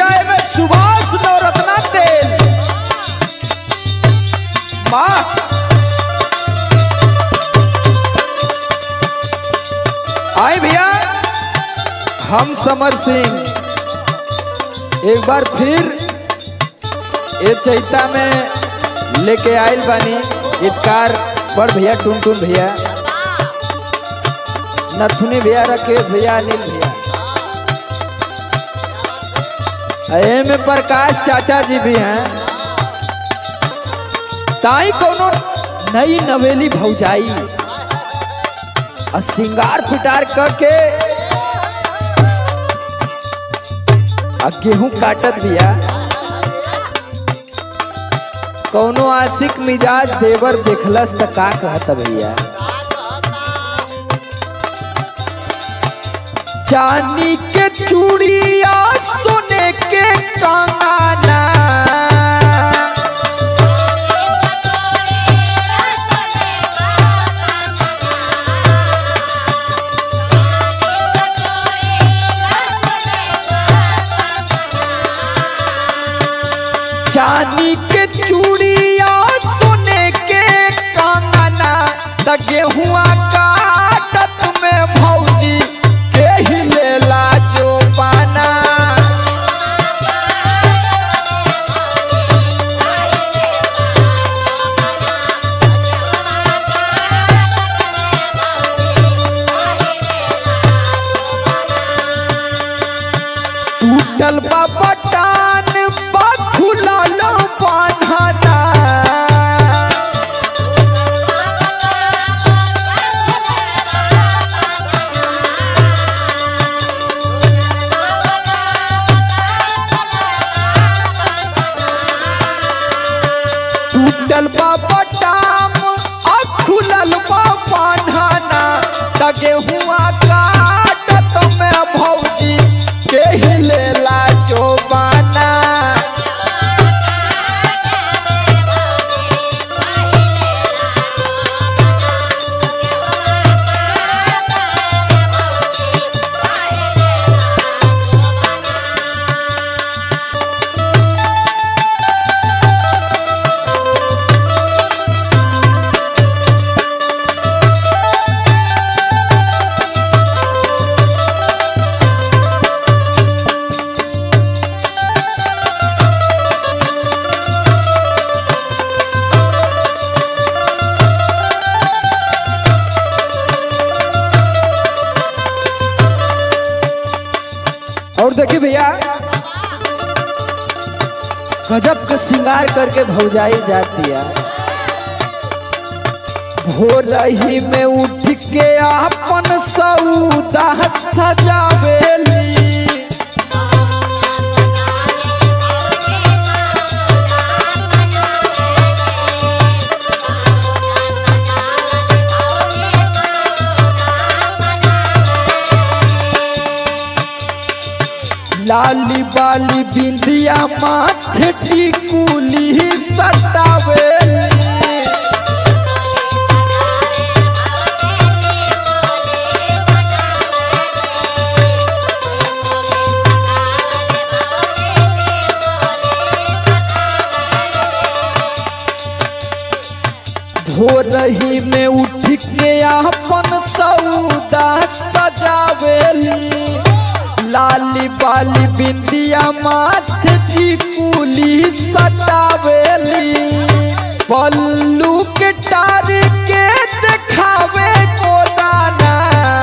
चाय में सुभाष नवरत्ना तेल वाह आए भैया हम समर सिंह एक बार फिर ये चैता में लेके आयल बानी इतकार बड़ भैया टुन टुन भैया नथुनी भैया राकेश भैया अनिल भैया ए में प्रकाश चाचा जी भी हैं ताई कोनो नई नवेली भौजाई आ सिंगार पिटार करके आ गेहूं काटत भैया कौनो आशिक मिजाज देवर देखलस त का कहत भैया चांदी के चूड़िया सोने के कंगना चांदी के चूड़िया सोने के कंगना त गेहुआ काटत में भौजी के ही लेला जो पाना टूटल बा बटान बा खुलल बान्हना टूटल बा बटाम आ खुलल बा बान्हना त गेहुआ काटत में भौजी के ही लेला जो बाना और देखिए भैया गजब का श्रृंगार करके भौजाई जाती है भोर ही में उठ के अपन सऊदा सजावेली लाली बाली बिंदिया माथे टिकुली सटावेली भोरही में उठ के अपन सऊदा सजावेली लाली बाली बिंदिया माथे टिकुली सटावेली पल्लू के टार के देखावे गोदाना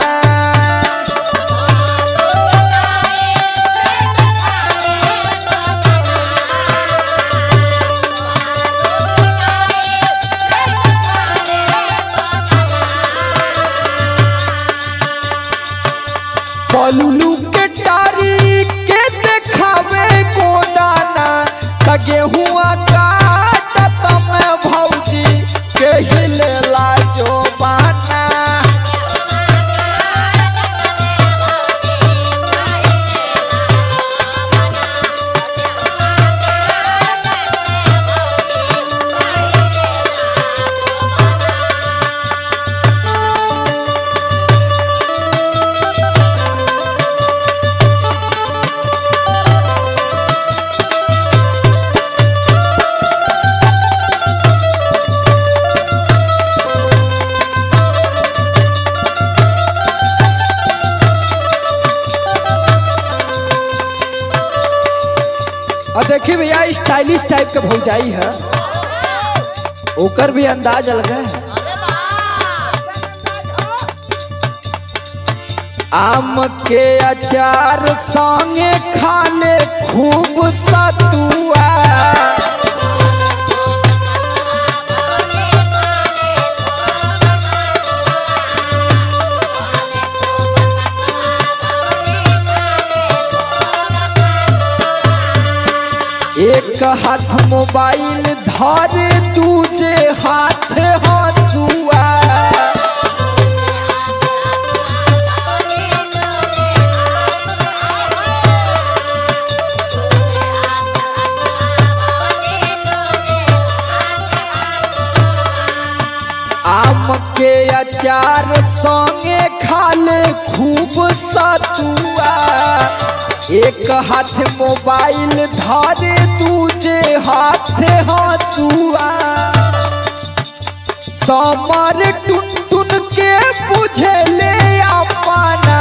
पल्लू के टारी के देखावे गोदाना त गेहुआ काटत में भौजी के ही लेला जो बाना और देखिए भैया स्टाइलिश टाइप के भौजाई है ओकर भी अंदाज अलग है आम के अचार संगे खाले खूब सतुआ एक हाथ मोबाइल धरे दूजे हाथ हंसुआ आम के अचार संगे खाले खूब सतुआ एक हाथ मोबाइल धरे दूजे हाथ हंसुआ समर टुन टुन के बुझले अपना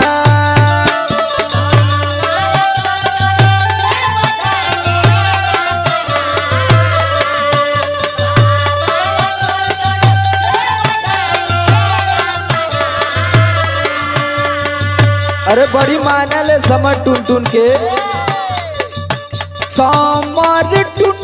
अरे बड़ी मानल है समर टुन टुन के समर टुन